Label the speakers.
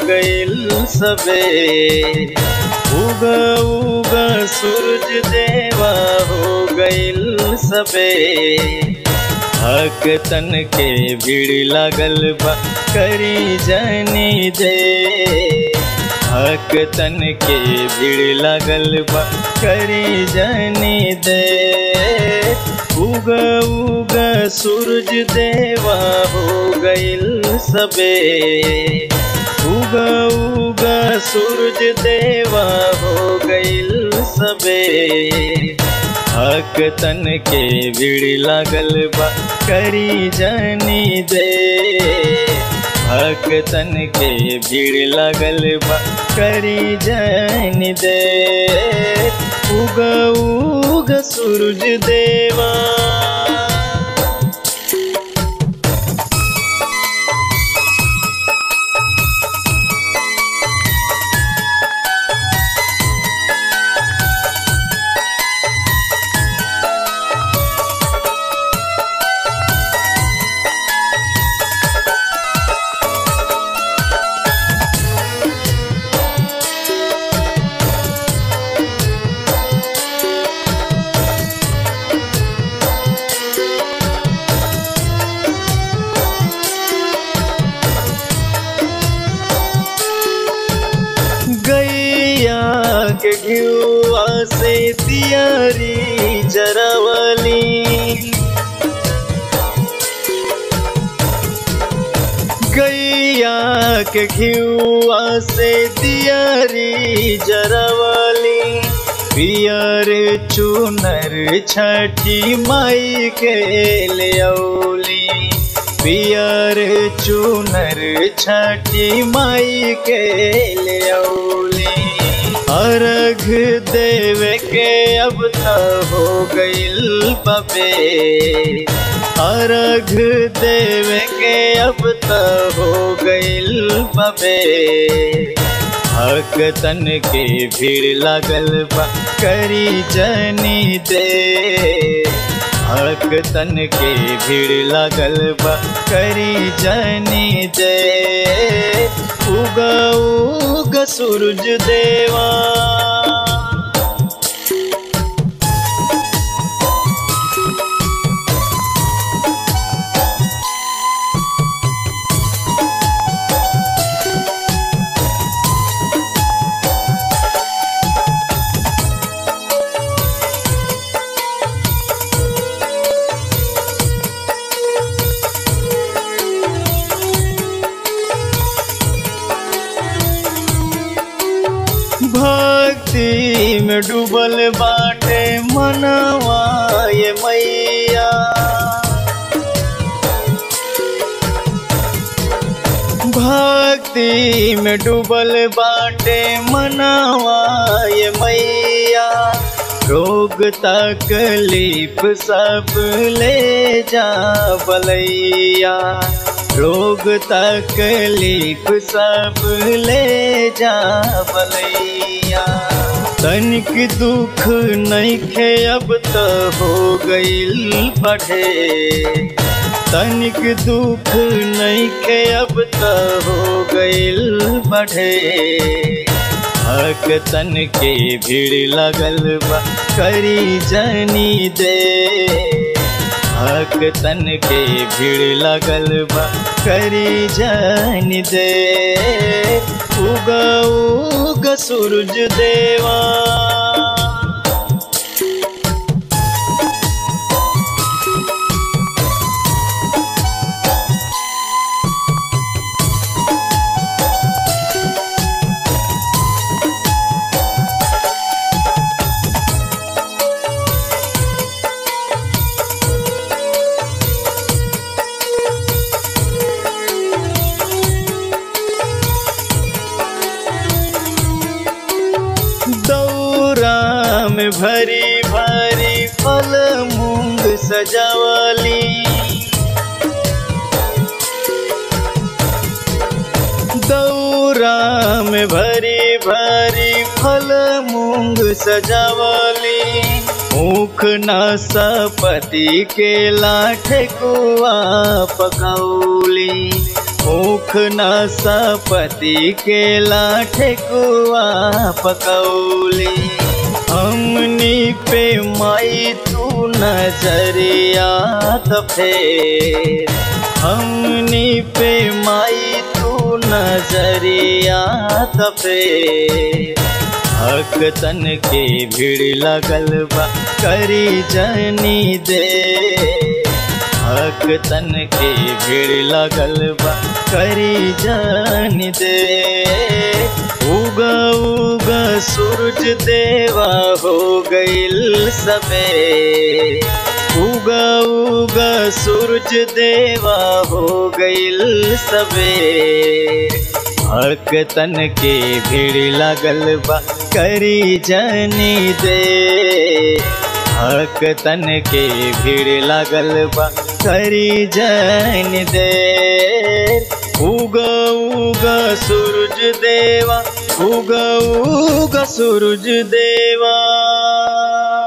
Speaker 1: गइल सबे उग उग सूरज देवा हो गइल सबे भक्तन के भीड़ लागल बा करी जनी दे भक्तन के भीड़ लागल बा करी जनी दे उग उग सूरज देवा हो गइल सबे उग उग सूरज देवा हो गइल सबे भक्तन के भीड़ लागल बा करी जनी दे भक्तन के भीड़ लागल बा करी जनी दे उग उग सूरज देवा गैया के घियुआ से तियारी जरावली गैया के घियुआ से तियारी जरावली पियर चुनर छठी माई के ले औली पियर चुनर छठी माई के ले औली अर्घ देवे के अब त हो गइल बबे अर्घ देवे के अब त हो गइल बबे भक्तन के भीड़ लागल बा करी जनी दे भक्तन के भीड़ लागल बा करी जनी दे उग उग सूरज देवा भक्ति में डूबल बाटे मनवा ये मैया भक्ति में डूबल बाटे मनवा ये मैया रोग तकलीफ सब ले जा बलैया रोग तकलीफ सब ले जा बलैया तनिक दुख नइखे अब त हो गइल बढ़े तनिक दुख नइखे अब त हो गइल बढ़े भक्तन के भीड़ लगल बा करी जनी दे भक्तन के भीड़ लगल बा करी जनी दे उग उग सूरज देवा दौरा में भरी भरी फल मूंग सजावली दौरा में भरी भरी फल मूंग सजावली मुख नासपति के लाठ कुआ पकौली भूख न सपति के लाठे कुआ पकौली हमनी पे माई तू नजरिया त फेर हमनी पे माई तू नजरिया त फेर भक्तन के भीड़ लगल बा करी जनी दे भक्तन के भीड़ लगल बा करी जन दे उग उग सूरज देवा हो गईल सबे उग उग सूरज देवा हो गईल सबे भक्तन के भीड़ लगल बा करी जनी दे भक्तन के भीड़ लगल बा करी जन दे उग उग सूरज देवा उग उग सूरज देवा